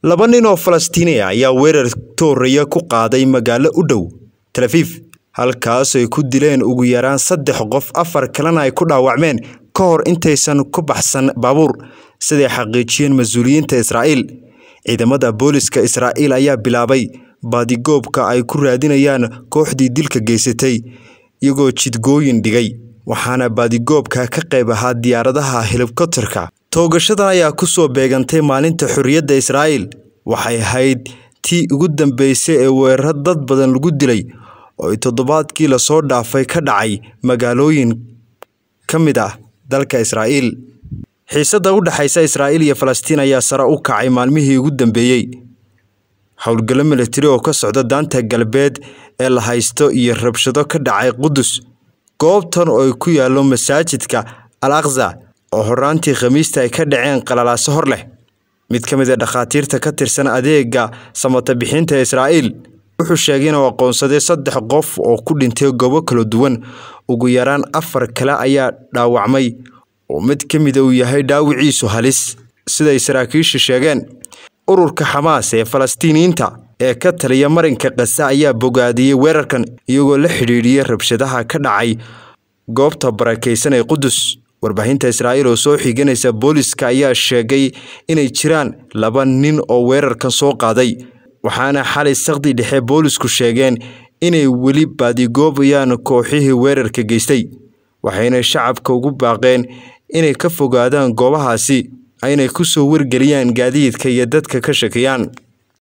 laba nin oo falastiini ah ayaa weerar tooraya ku qaaday magaalo u dhow talafiif halkaas ay ku dileen ugu yaraan saddex qof afar kalena ay ku dhaawacmeen ka hor intaysan ku baxsan baabuur siday xaqiijiyeen mas-uuliyiinta israa'iil ciidamada booliska israa'iil ayaa bilaabay baadigoobka ay ku raadinayaan kooxdii dilka geysatay iyagoo jidgooyin dhigay waxaana baadigoobka ka qayb ahaa diyaaradaha helikobterka toogashadan ayaa ku soo beegantay maalinta xorriyadda israa'iil waxay ahayd tii ugu dambeysay ee weeraro dad badan lagu dilay oo ay toddobaadkii lasoo dhaafay ka dhacay magaalooyin ka mid ah dalka israa'iil xiisadda u dhexaysa israa'iil iyo falastiin ayaa sare u kacay maalmihii ugu dambeeyey howlgallo militari oo ka socda daanta galbeed ee la haysto iyo rabshado ka dhacay qudus goobtan oo ay ku yaallo masaajidka al akza oo horaantii khamiista ay ka dhaceen qalalaaso hor leh mid ka mid a dhakhaatiirta ka tirsan adeega samata bixinta israa'iil wuxuu sheegay inuu aqoonsaday saddex qof oo ku dhintay goobo kala duwan ugu yaraan afar kale ayaa dhaawacmay oo mid ka mida uu yahay dhaawiciisu halis siday saraakiisha sheegeen ururka xamaas ee falastiiniyiinta ee ka taliya marinka kasa ayaa bogaadiyey weerarkan iyagoo la xidhiidhiyey rabshadaha ka dhacay goobta barakaysan ee qudus warbaahinta israa'iil oo soo xiganaysa booliska ayaa sheegay inay jiraan laba nin oo weerarkan soo qaaday waxaana xalay sakdi dhexe boolisku sheegeen inay weli baadigoobayaan kooxihii weerarka geystay waxayna shacabka ugu baaqeen inay ka fogaadaan goobahaasi aynay ku soo wargeliyaan gaadiidka iyo dadka ka shakiyaan